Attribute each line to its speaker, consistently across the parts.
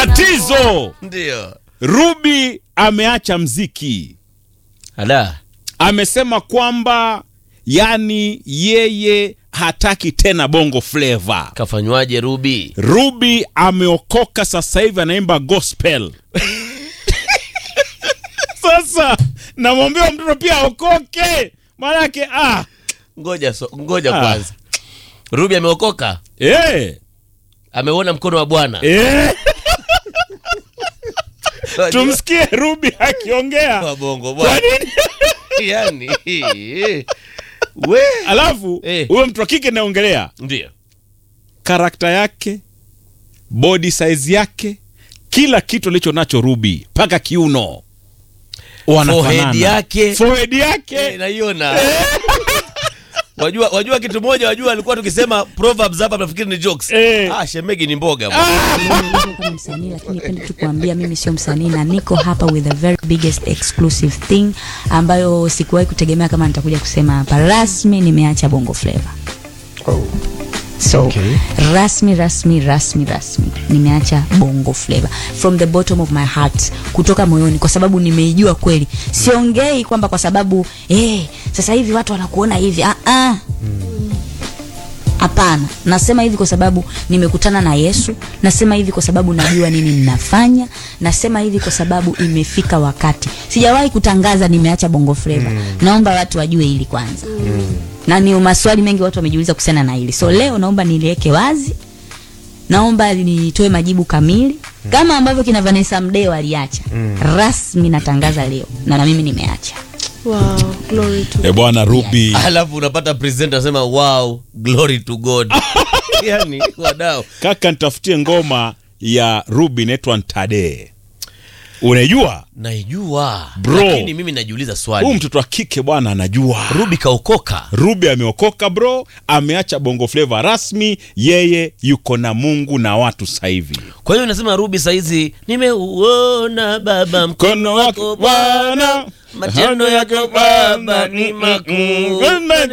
Speaker 1: Tatizo,
Speaker 2: Ndio.
Speaker 1: Ruby ameacha mziki,
Speaker 2: Ala.
Speaker 1: amesema kwamba yani yeye hataki tena bongo flava.
Speaker 2: Kafanywaje Ruby?
Speaker 1: Ruby ameokoka sasa hivi anaimba gospel. Sasa namwambia mtoto pia aokoke, maanake ah,
Speaker 2: Ngoja so, ngoja
Speaker 1: Ah.
Speaker 2: kwanza. Ruby ameokoka?
Speaker 1: eh,
Speaker 2: Ameuona mkono wa Bwana.
Speaker 1: eh. Tumsikie Ruby akiongea.
Speaker 2: Wa bongo
Speaker 1: Kwa
Speaker 2: bwana.
Speaker 1: nini?
Speaker 2: Yaani. We.
Speaker 1: Alafu
Speaker 2: Eh.
Speaker 1: huyo mtu wa kike naongelea
Speaker 2: Ndio.
Speaker 1: karakta yake, body size yake, kila kitu alicho nacho Ruby, mpaka kiuno Wanafanana.
Speaker 2: Forehead yake.
Speaker 1: forehead yake
Speaker 2: Eh, naiona. Wajua, wajua kitu moja, wajua alikuwa tukisema proverbs hapa nafikiri ni jokes.
Speaker 1: Eh.
Speaker 2: Ah, shemegi ni mboga bwana.
Speaker 3: Niko kama msanii lakini nipende tu kuambia mimi sio msanii na niko hapa with the very biggest exclusive thing ambayo sikuwahi kutegemea kama nitakuja kusema hapa rasmi nimeacha bongo flava so rasmi rasmi rasmi rasmi nimeacha bongo flava from the bottom of my heart kutoka moyoni kwa sababu nimeijua kweli siongei kwamba kwa sababu eh sasa hivi watu wanakuona hivi ah ah Hapana, nasema hivi kwa sababu nimekutana na Yesu. Nasema hivi kwa sababu najua nini ninafanya. Nasema hivi kwa sababu imefika wakati. Sijawahi kutangaza nimeacha bongo flava. Naomba watu wajue hili kwanza. Na ni maswali mengi watu wamejiuliza kuhusiana na hili. So leo naomba niliweke wazi. Naomba nitoe majibu kamili kama ambavyo kina Vanessa Mdee aliacha. Rasmi natangaza leo na na mimi nimeacha.
Speaker 4: Wow, glory to
Speaker 1: e bwana Ruby
Speaker 2: Alafu unapata presenter anasema wow, glory to God. Yaani wadau.
Speaker 1: kaka, nitafutie ngoma ya Ruby inaitwa Ntade. Unaijua
Speaker 2: Naijua.
Speaker 1: Bro.
Speaker 2: Lakini mimi najiuliza
Speaker 1: huyu
Speaker 2: swali.
Speaker 1: mtoto wa kike bwana anajua.
Speaker 2: Ruby kaokoka.
Speaker 1: Ruby ameokoka bro, ameacha bongo flava rasmi, yeye yuko na Mungu na watu sasa hivi.
Speaker 2: Kwa hiyo nasema Ruby saizi nimeuona baba mkono
Speaker 1: Mkono
Speaker 2: wako
Speaker 1: wako
Speaker 2: Bwana.
Speaker 1: Bwana,
Speaker 2: Matendo yako Baba ni makuu.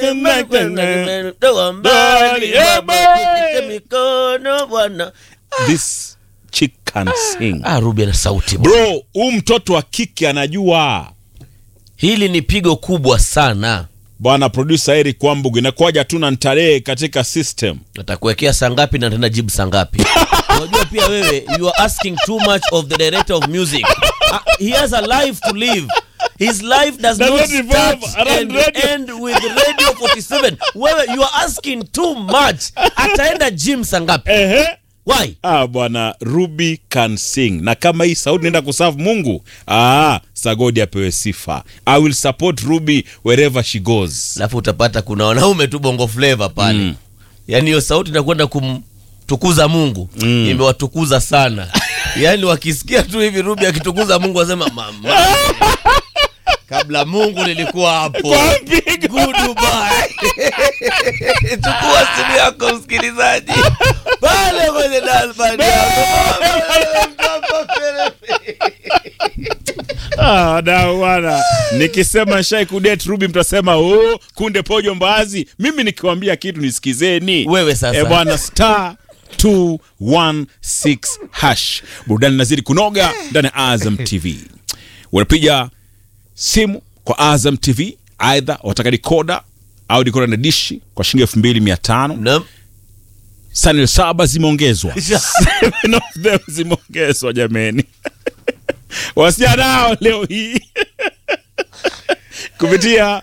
Speaker 2: Toa mbali Baba, kushike mikono Bwana.
Speaker 1: This chick can sing.
Speaker 2: Ah, Ruby ana sauti bro.
Speaker 1: Bro, huyu mtoto wa kike anajua.
Speaker 2: Hili ni pigo kubwa sana.
Speaker 1: Bwana producer Eric Kwambugu, inakuwaja tu na ntarehe katika system.
Speaker 2: Atakuwekea saa ngapi na tena jibu saa ngapi? Unajua pia wewe you are asking too much of the director of music. Ah, he has a life to live. His life does,
Speaker 1: Does
Speaker 2: not
Speaker 1: not revolve
Speaker 2: start
Speaker 1: around
Speaker 2: and
Speaker 1: radio.
Speaker 2: end with Radio 47. Wewe you are asking too much. Ataenda gym saa ngapi?
Speaker 1: Ehe.
Speaker 2: Why?
Speaker 1: Ah, bwana Ruby can sing, na kama hii sauti naenda kuserve Mungu, ah, Sagodi apewe sifa. I will support Ruby wherever she goes.
Speaker 2: Alafu utapata kuna wanaume tu bongo flavor pale.
Speaker 1: Mm.
Speaker 2: Yaani hiyo sauti inakwenda kumtukuza Mungu.
Speaker 1: Mm.
Speaker 2: Imewatukuza sana. Yaani wakisikia tu hivi Ruby akitukuza Mungu wasema mama. Kabla Mungu nilikuwa hapo.
Speaker 1: Kwa mpigo.
Speaker 2: Goodbye. Chukua simu yako msikilizaji. Pale kwenye dalbani
Speaker 1: Ah, wadau bwana, nikisema shai kudet Ruby mtasema oh, kunde pojo mbaazi. Mimi nikiwambia kitu nisikizeni.
Speaker 2: Wewe sasa.
Speaker 1: Eh, bwana star 216 hash. Burudani nazidi kunoga ndani ya Azam TV. Unapiga simu kwa Azam TV, aidha wataka dikoda au dikoda na dishi kwa shilingi elfu mbili mia tano.
Speaker 2: Naam.
Speaker 1: Sanel saba zimeongezwa, Seven of them zimeongezwa jameni. Wasichana nao leo hii kupitia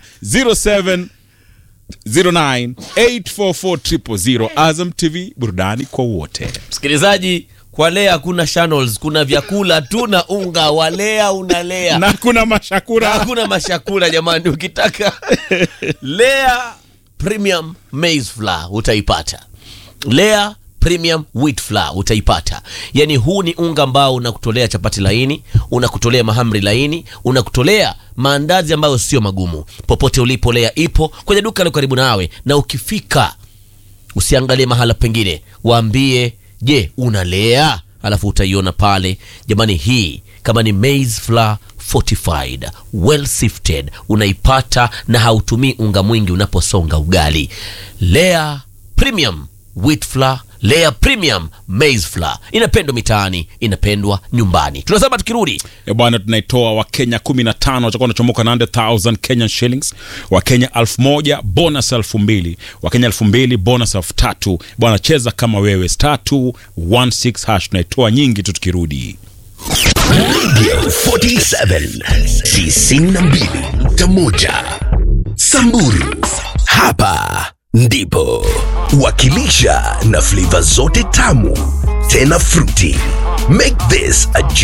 Speaker 1: 0709844000 Azam TV, burudani kwa wote.
Speaker 2: Msikilizaji, kwa lea hakuna channels, kuna vyakula tu na unga wa lea unalea.
Speaker 1: Na kuna mashakura
Speaker 2: hakuna mashakula jamani ukitaka lea premium maize flour utaipata lea premium wheat flour utaipata yaani huu ni unga ambao unakutolea chapati laini unakutolea mahamri laini unakutolea maandazi ambayo sio magumu popote ulipo lea ipo kwenye duka liko karibu nawe na ukifika usiangalie mahala pengine waambie je unalea alafu utaiona pale jamani hii kama ni maize flour fortified well sifted unaipata na hautumii unga mwingi unaposonga ugali lea premium wheat flour Lea Premium Maize Flour inapendwa mitaani, inapendwa nyumbani. Tunasema tukirudi
Speaker 1: E bwana, tunaitoa Wakenya 15 watakuwa wanachomoka na 100,000 Kenyan shillings, Wakenya 1000 bonus 2000, Wakenya 2000 bonus 3000. Bwana, cheza kama wewe star 216 hash, tunaitoa nyingi tu tukirudi.
Speaker 5: 47 92.1 Samburu hapa ndipo wakilisha na flavor zote tamu tena fruity make this a